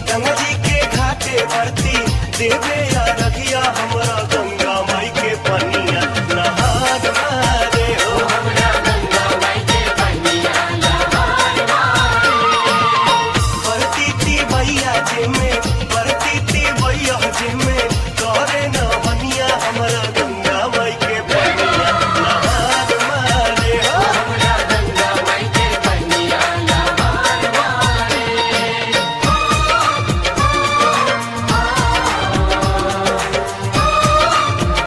गंगा जी के घाटे भरती देवे या रखिया हमरा गंगा माई के पनिया नहार मारे हो भरती थी भैया जी में